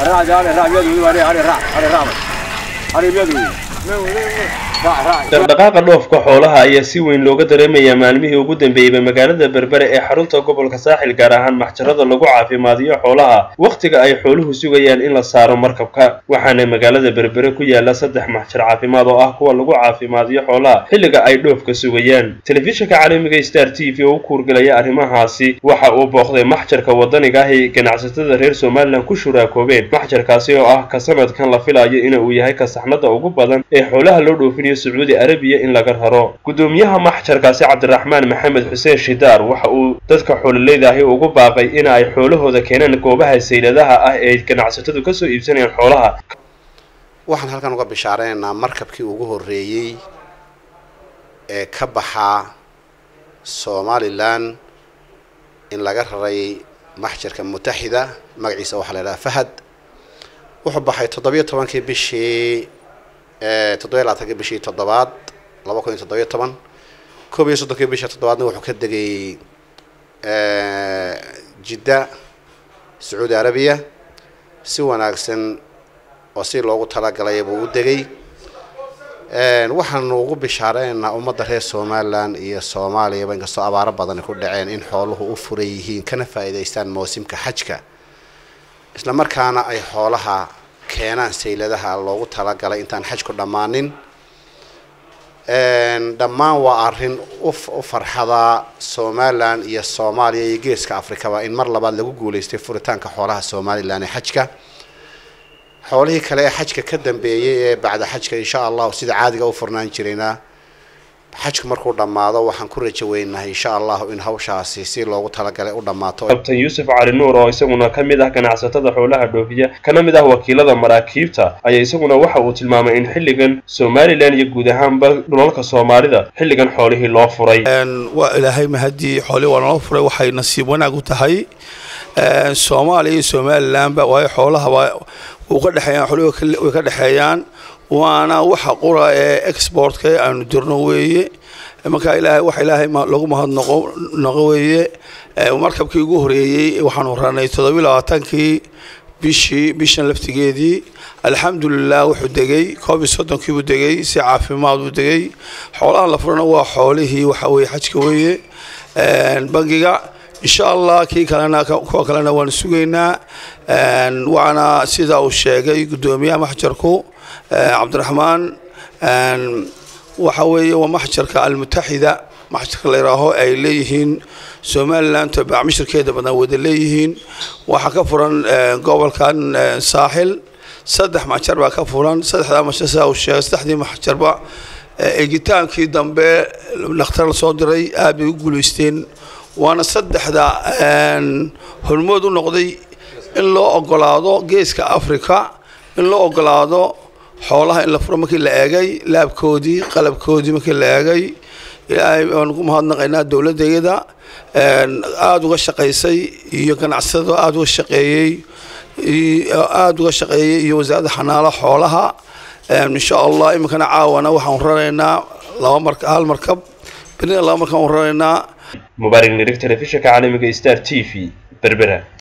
dhaqdhaqaaqa dhoofka xoolaha ayaa si weyn looga dareemayaa maalmihii ugu dambeeyeyba magaalada berbere ee xarunta gobolka saaxil gaar ahaan maxjarada lagu caafimaadiyo xoolaha wakhtiga ay xooluhu sugayaan in la saaro markabka waxaana magaalada berbere ku yaala saddex maxjar caafimaad oo ah kuwa lagu caafimaadiyo xoolaha xilliga ay dhoofka sugayaan telefishinka caalamiga star t v oo u kuurgelaya arrimahaasi waxa uu booqday maxjarka wadaniga ah ee ganacsatada reer somalilan ku shuraakoobeen maxjarkaasi oo ah ka sanadkan la filayo in uu yahay ka saxnada ugu badan ee xoolaha loo dhoofinayo sacuudi arabiya in laga raro gudoomiyaha maxjarkaasi cabdiraxmaan maxamed xuseen shidaar waxa uu dadka xoololeyda ahi ugu baaqay in ay xoolahooda keenaan goobaha sayladaha ah ee ganacsatadu kasoo iibsanayaan xoolaha waxaan halkan uga bishaareynaa markabkii ugu horreeyey ee ka baxaa somalilan in laga raray maxjarka mutaxida magaciisa waxaa la idhaha fahad wuxuu baxay toddobiyo tobankii bishii toddobiyo labaatankii bishii toddobaad laba kun iyo toddobiyo toban koob iyo soddonkii bishii toddobaadna wuxuu ka degay jidda sacuudi arabiya si wanaagsan oo si loogu talagalay buu u degay waxaanu ugu bishaareynaa ummadda reer somalilan iyo soomaaliyaba inkastoo abaaro badani ku dhaceen in xooluhu u furan yihiin kana faa'iidaystaan mawsimka xajka isla markaana ay xoolaha keenaan sayladaha loogu talagalay intaan xajku dhammaanin dhammaan waa arrin u farxada somalilan iyo soomaaliya iyo geeska afrikaba in mar labaad lagu guuleystay furitaanka xoolaha somalilan ee xajka xoolihii kale ee xajka ka dambeeyay ee bacda xajka insha allahu sida caadiga u furnaan jirayna xajku markuu dhammaado waxaan ku rajo weynahay insha allahu in hawshaasi si loogu talagalay u dhammaato kabtan yuusuf cali nuur oo isaguna ka mid ah ganacsatada xoolaha dhoofiya kana mid ah wakiilada maraakiibta ayaa isaguna waxa uu tilmaamay in xilligan somalilan iyo guud ahaanba dhulalka soomaalida xilligan xoolihii loo furay waa ilaahay mahadii xoolihii waa naloo furay waxay nasiib wanaag u tahay soomaaliya iyo somalilanba waayo xoolahaba uu ka dhexeeyaan xoolihii way ka dhexeeyaan waana waxa qura ee exportka aanu dirno weeye marka ilaahay waxa ilaahay lagu mahadnaqo noqo weeye markabkii ugu horeeyey waxaanu ranay toddobiyi labaatankii bishii bishan laftigeedii alxamdulilah wuxuu degay koob iyo soddonkii buu degay si caafimaad buu degay xoolaha la furana waa xoolihii waxa weeye xajka weeye bangiga insha allah kii kalena kuwa kalena waanu sugaynaa waana sida uu sheegay guddoomiyaha maxjarku cabdiraxmaan waxa weeye waa maxjarka almutaxida maxjarka la yidhaaho ay leeyihiin somalilan tobaac mishirkeeda badan wada leeyihiin waxaa ka furan gobolkan saaxil saddex maxjar baa ka furan saddexdaa maxjar sidaa uu sheegay saddexdii maxjarba eegitaankii dambe dhakhtar la soo diray aad bay u guulaysteen waana saddexda hormood u noqday in loo ogolaado geeska africa in loo ogolaado xoolaha in la furo markii la eegay laabkoodii qalabkoodii markii la eegay ilaahay waan ku mahadnaqaynaa dowladdeeda aada uga shaqaysay iyo ganacsado aada uga shaqeeyey aada uga shaqeeyey iyo wasaaradda xanaalo xoolaha insha allah iminkana caawana waxaan raraynaa laba mar hal markab berina laba markab aan raraynaa mubaarak nirig telefishinka caalamiga star t v berbera